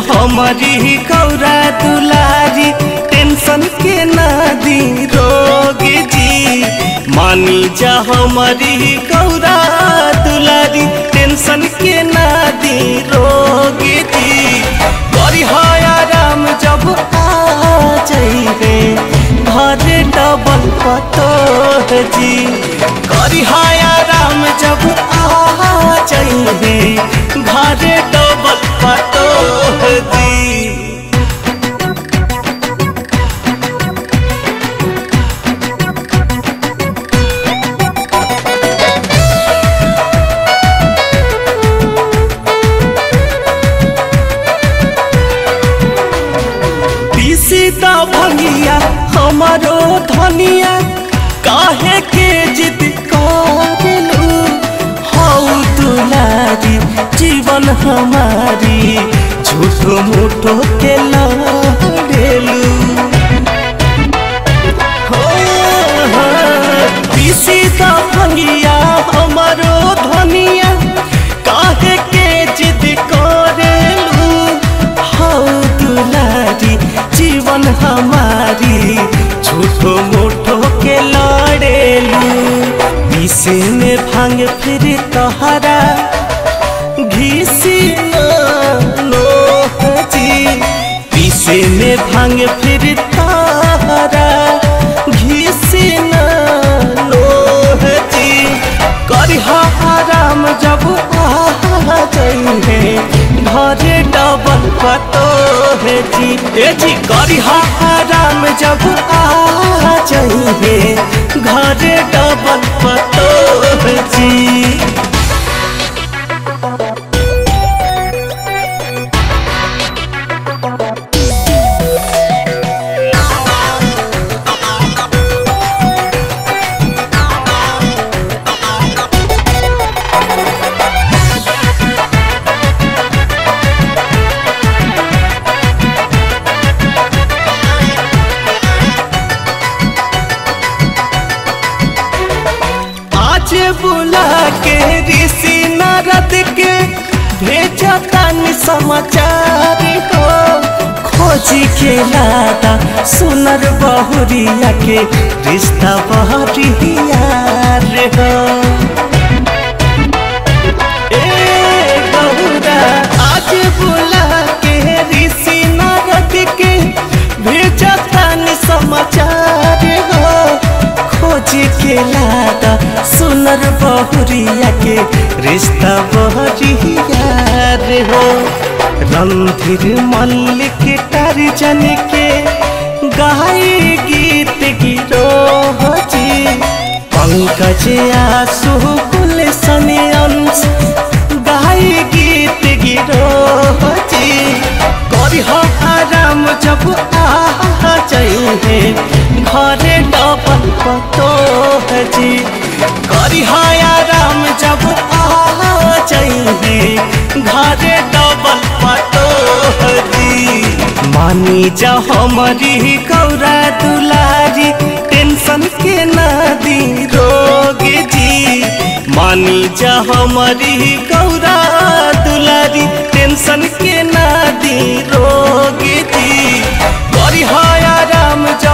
हमारी गौरा दुलारी टेंशन के नादी रोग जी मानी जा हमारी गौरा दुलारी टेंशन के नादी रोग जी करी आराम जब आ जाइबे घरे डबल पतो जी करी आराम जब आ जाइबे घरे डबल पतो जी पीसी दा भंगिया हमारो धनिया काहे के जिद करेलू हौ दुलारी जीवन हमारी झूठो मूठो के लड़ेलू हो, हो, पीसी दा भंगिया हमारो धनिया काहे के जिद करेलू हौ दुलारी जीवन हमारी झूठो मूठो के लड़ेलू पीसे में भांग फिर तोहरा घीसी लो जी पीसे में भांग फिर तोहरा घीसी लो जी करी आराम जब आ जाइए घरे डबल पतो है जी ए जी करी आराम जब आ जाइए घरे डबल पतो है जी आज बुला के ऋषि नारद के भेजा तानी समाचार हो खोजी के लादा सुनर बहुरिया के रिश्ता बहरिया रे हो ए बहुरा आज बुला के ऋषि नारद के भेजा तानी समाचार हो खोज के लादा सुनर बहुरिया के रिश्ता बहरिया रे हो रणधीर मल्लिक टारजन के गाय गीत गिरो जी पंकज आसु कुल सने अंश गाय गीत गिरो जी करी आराम जब आ जाइए घरे डबल पतो है जी करी आराम जब आ जाइए घरे डबल पतो है जी मानी जा हमारी गौरा दुलारी टेंशन के नादी रोग जी मानी जा हमारी गौरा दुलारी टेंशन के नादी रोग जी करी आराम जा